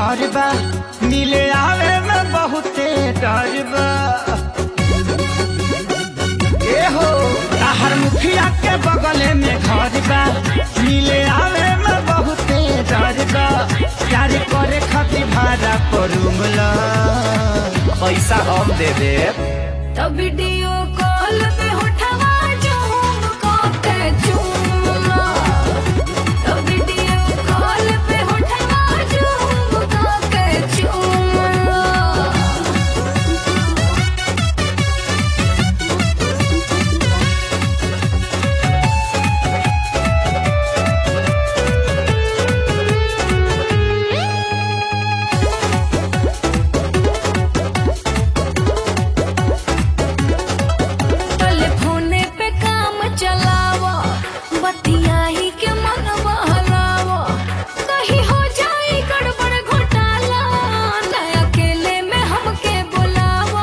घर बा मिले आवे में बहुते डर बा ए हो ताहर मुखिया के बगले में घर बा मिले आवे में बहुते डर बा प्यार करे खातिर भाड़ा पर रूमला पैसा हम दे देब तो वीडियो कॉल पे उठवा झूम के चूमा तो वीडियो कॉल पे उठवा झूम के चूमा टेलीफोने पे काम चलावा बतियाही के मन बहलावा कहीं हो जाए गड़बड़ घोटाला न अकेले में हमके बुलावा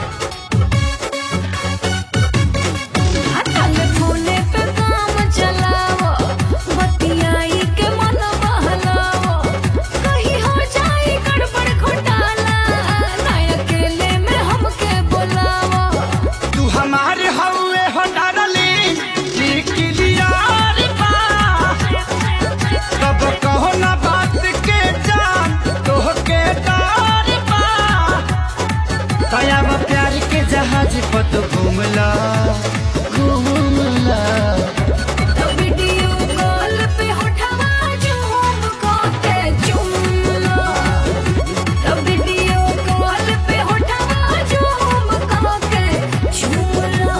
टेलीफोने पे काम चलावा बतियाही के मन बहलावा कहीं हो जाए गड़बड़ घोटाला न अकेले में हमके बुलावा तू हमारे हवे हो डारली क्लियर बा कब कहो ना बात के जान तोह के डर बा दया प्यार के जहाज पर तो घूमला घूमला तो वीडियो कॉल पे उठवा झूम के चुमला तो वीडियो कॉल पे उठवा झूम के चुमला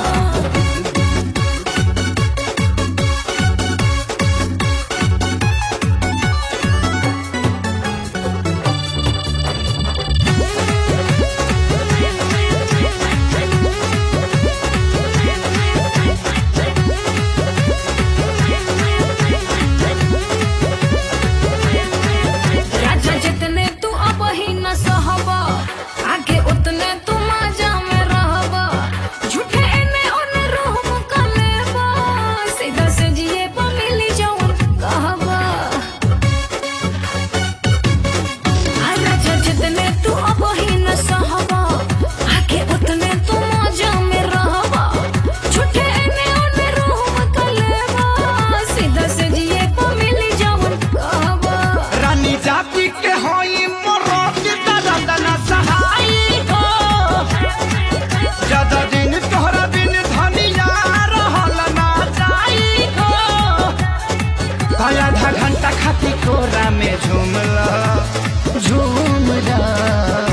राजा जितने तू अब ही न सहबा आगे उतने तू मजा में रहबा झूठे एने ओने रूह का लेबा सीधा से जिए पा मिली जौन कहबा आ राजा जितने तू अब ही न सहबा आगे उतने तू मजा में रहबा झूठे एने ओने रूह का लेबा सीधा से जिए पा मिली जौन कहबा रानी जाति के होई मोरोत दर्द न सहाई हो ज्यादा दिन तोहरा बिन धनिया रहल ना जाई हो आधा घंटा खाती कोरा में झूमला झूमला